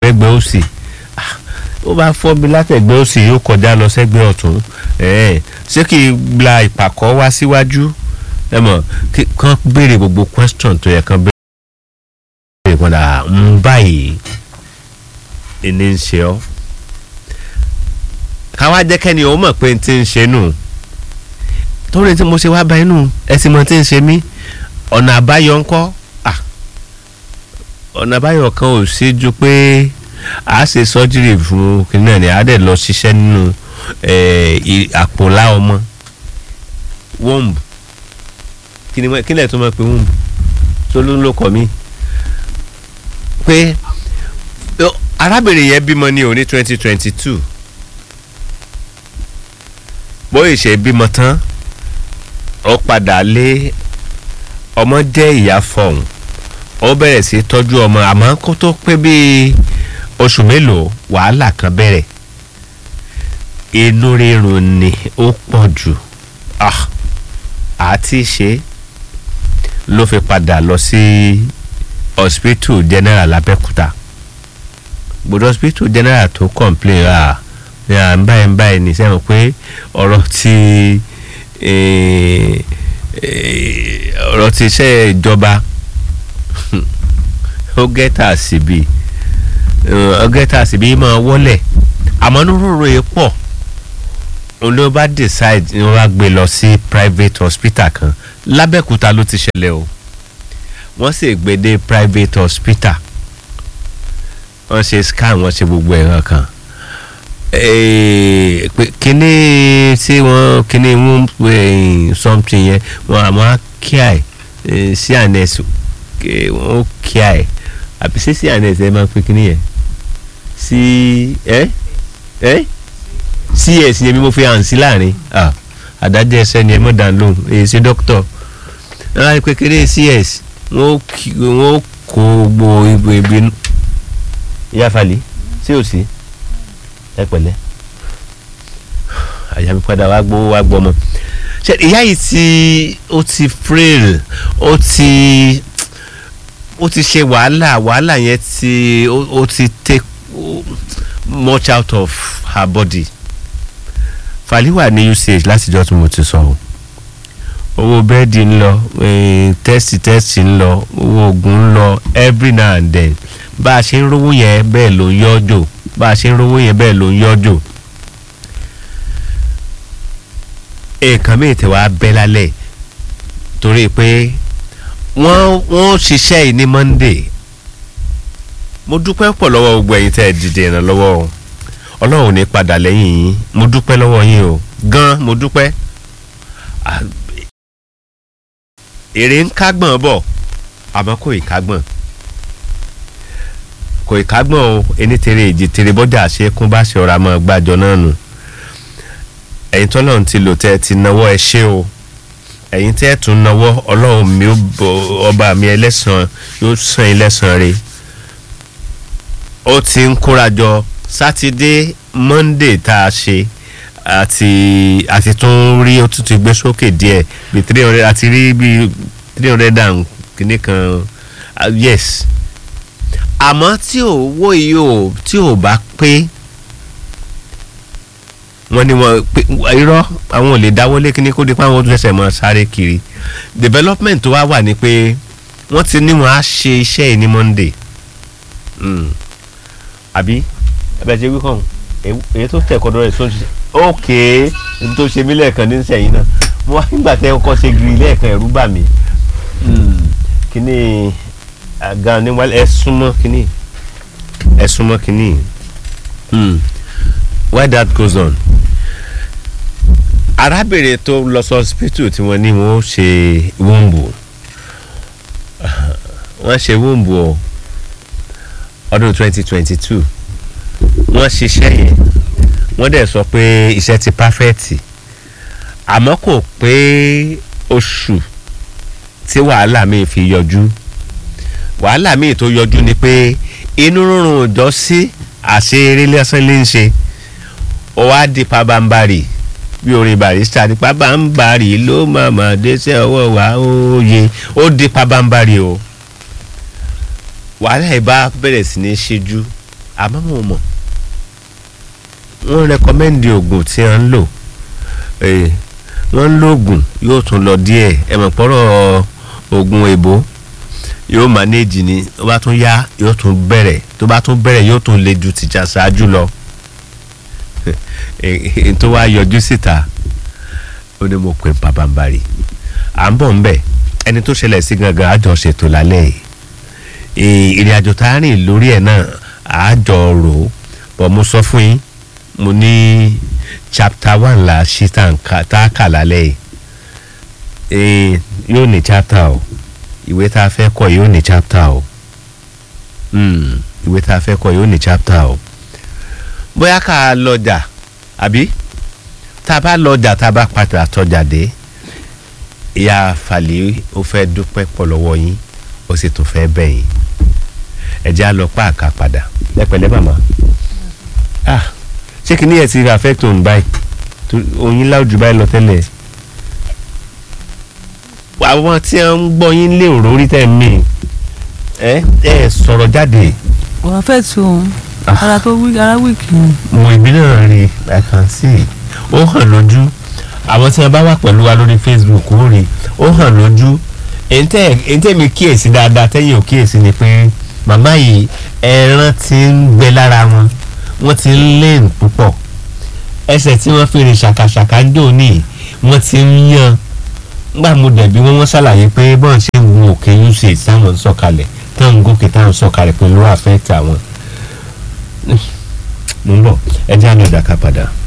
sẹ́gbẹ́ òsì Ah, ó bá fọ́ mi látẹ̀gbẹ́ òsì yóò kọjá lọ sẹ́gbẹ́ ọ̀tún ẹ̀ẹ́n ṣé kí n gba ìpàkọ́ wá síwájú ẹ mọ̀ kí kán béèrè gbogbo question tó yẹ kán béèrè padà ń báyìí ìní ń ṣe ọ́ káwá jẹ́ kẹ́ni ó mọ̀ pé n ti ń ṣe nù torí tí mo ṣe wá bá inú ẹ sì mọ tí ń ṣe mí ọ̀nà àbáyọ ńkọ́ Ah, ọ̀nà àbáyọ kan ò sí ju pé a ṣe sọ́jírì fún kìnìún ní a dẹ̀ lọ ṣiṣẹ́ nínú eh, i- àpòlá ọmọ womb kí ni wọ́n- kí lẹ̀ tó máa pe womb tó ló ń lò kọ́ mi pé ó, arábìnrin yẹn bímọ ní òní twenty twenty two bóyá ìṣe bímọ tán ó padà lé ọmọ jẹ́ ìyá fọ̀hún ó bẹ̀rẹ̀ sí tọ́jú ọmọ àmọ́ kó tó pé bíi oṣù mélòó wàhálà kan bẹ̀rẹ̀ inú rírun ni ó pọ̀ jù Ah, àti ṣe ló fi padà lọ sí hospital general Abẹ́òkúta gbọdọ̀ hospital general tó complain ah à ń báyìí ń báyìí ní sẹ́wọ̀n pé ọ̀rọ̀ ti eh, eh, ọ̀rọ̀ ti iṣẹ́ ìjọba ó gẹ́tà síbi ó gẹ́tà síbi máa wọlé àmọ́ nírúurú yìí pọ̀ òun ló bá decide ni wọ́n bá gbé lọ sí private hospital kan lábẹ́òkúta ló ti ṣẹlẹ̀ o wọ́n sì gbé dé private hospital wọ́n ṣe scan wọ́n ṣe gbogbo ẹ̀rọ kan Eh, pé kíní tí wọ́n kíní wọ́n eh, something yẹn wọ́n àmọ́ kíá ẹ̀ cns eh, wọ́n kíá ẹ̀ àbí sí cns ẹ̀ máa ń pè kíní yẹn sí ẹ́ ẹ́ cs yẹn bí mo fi hàn sí láàrin ah, adájọ́ ẹsẹ̀ ni ẹ mọ̀ dán lóhùn èyí sí dókítọ̀ ẹ̀ pé kíní cs wọ́n kí- wọ́n kó gbogbo ibi ibi ìyá falẹ̀ sí òsì ẹ pẹ̀lẹ́ àyà mi padà wá gbowó wá gbọmọ ṣe ìyá yìí ti ó ti frail ó ti ó ti ṣe wàhálà wàhálà yẹn ti ó ó ti take much out of her body fàlíwà ní usage látijọ́ tí mo ti sọ o owó bẹ́ẹ̀dì ń lọ eh, tẹ́sì tẹ́sì ń lọ owó oògùn ń lọ every now and then bá a ṣe ń rówó yẹn bẹ́ẹ̀ ló ń yọ́jò bá a ṣe ń rówó yẹn bẹ́ẹ̀ ló ń yọ́jò nǹkan míì tẹ̀ wá bẹ́ lálẹ́ torí pé wọ́n wọ́n ṣiṣẹ́ yìí ní Monday mo dúpẹ́ pọ̀ lọ́wọ́ gbogbo ẹ̀yin tẹ́ ẹ dìde ìrànlọ́wọ́ o ọlọ́run ò ní padà lẹ́yìn yín mo dúpẹ́ lọ́wọ́ yín o gan mo dúpẹ́ Ah, èrè ń kágbọ̀n bọ̀ àmọ́ kò ì kágbọ̀n kò ì kágbọ̀n o ẹni tèrè èjì tèrè bọ́jà ṣe kún bá ṣe ọ̀rọ̀ àmọ́ gbàjọ náà nù ẹ̀yin tọ́lọ́run ti lò tẹ́ ẹ ti náwó ẹ ṣé o ẹ̀yin tẹ́ ẹ tún náwó ọlọ́run mi ó bọ ọba mi ẹlẹ́sàn yóò sàn yín lẹ́sàn rẹ̀ ó ti ń kórajọ sátidé monday tá a ṣe àti àti tún rí ó tún ti gbé sókè díẹ̀ bí three hundred àti rí bí three hundred and kìíní kan ah, yes àmọ́ tí owó yìí ò tí ò bá pé wọ́n ní wọ́n pé irọ́ àwọn ò lè dáwọ́lé kíní kó di pé àwọn tó ṣẹ̀ṣẹ̀ mọ́ sáré kiri development tó wá wà ní pé wọ́n ti ní wọ́n á ṣe iṣẹ́ yìí ní monday Mm. àbí ẹbẹ̀ ṣe wí kàn èyí tó tẹ̀ kọ́ dọ́rẹ̀ sóńṣì ok n tó ṣe mí lẹ́ẹ̀kan ní sẹ́yìn náà mo wá nígbà tẹ́ ọkọ̀ ṣe gírí lẹ́ẹ̀kan ẹ̀rú bà mí Mm. kíní àga ní wálé ẹ súnmọ́ kíní ẹ súnmọ́ kíní Mm. why that goes on arábìnrin tó lọ sí hospital tí wọ́n ní wọ́n ṣe wúńbù wọ́n ṣe wúńbù ọ ọdún twenty twenty two wọ́n ṣiṣẹ́ yẹn wọ́n dẹ̀ sọ pé iṣẹ́ ti pàfẹ́ẹ̀tì àmọ́ kò pé oṣù tí wàhálà míì fi yọjú wàhálà míì tó yọjú ni pé inú rúnrún òjọ́ sí àṣeyẹrẹ lẹ́sán lè ń ṣe ó wá di pabambarì bí orin barista ní pabambarì ló màmá dẹ́sẹ̀ ọwọ́ wa óye ó di pabambarì o wàhálà yìí bá bẹ̀rẹ̀ sí ní ṣíjú àmọ́ mo mọ̀ wọ́n rẹkọmẹ́ndì oògùn tí wọ́n ń lò Eh, wọ́n ń lo oògùn yóò tún lọ díẹ̀ ẹ mọ̀ pọ́rọ̀ oògùn èbó yóò manage ni tó bá tún yá yóò tún bẹ̀rẹ̀ tó bá tún bẹ̀rẹ̀ yóò tún le ju tìjà ṣáájú lọ èyí tó wá yọjú síta ó ní mo pè pàbàmbarì à ń bọ̀ ń bẹ̀ ẹni tó ṣẹlẹ̀ sí gangan àjọ ṣètò lálẹ́ yìí ìrìn àjò tá a rìn lórí ẹ̀ náà àjọ rò ó bọ̀ mo sọ fún yín mo ní chapter one la ṣí tá a kà lálẹ́ yìí yóò ní chapter o ìwé tá a fẹ́ kọ yóò ní chapter o mm, ìwé tá a fẹ́ kọ yóò ní chapter o bóyá ká a lọ́jà àbí tá a bá lọ́jà tá a bá padà tọ́jà dé ìyá fàlẹ́ ó fẹ́ dúpẹ́ pọ̀ lọ́wọ́ yín ó sì tún fẹ́ bẹ̀ yín ẹ jẹ́ á lọ pa àká padà lẹ́pẹ̀lẹ́ màmá ah ṣé kí ni ẹ̀ ti affect òun báyìí oyin láwùjọ báyìí lọ tẹ́lẹ̀ àwọn tí wọ́n ń gbọ́ yín lé òrórí tẹ̀ mí ẹ ẹ sọ̀rọ̀ jáde. wàá fẹ́ tu òun ara tó wí ara wíìkì ni. mo ìbí náà rí i can see ó hàn lójú àwọn tí wọ́n bá wà pẹ̀lú wa lórí Facebook ó rí ó hàn lójú èyí tẹ́ mi kíyèsí dáadáa tẹ́yìn ò kíyèsí ni pé màmá yìí ẹran ti ń gbẹ lára wọn wọ́n ti ń lé púpọ̀ ẹsẹ̀ tí wọ́n fi rìn ṣàkàṣàkà ń dò ní wọ́n ti ń yan ngbà mo dẹ̀bi wọ́n wọ́n ṣàlàyé pé bọ́n ṣe ń gun òkè usaid táwọn ń sọ̀kalẹ̀ táwọn ń gòkè táwọn ń sọ̀kalẹ̀ pẹ̀lú àfẹ́tì àwọn. mo ń bọ̀ ẹ jẹ́ àná ìdàkà padà.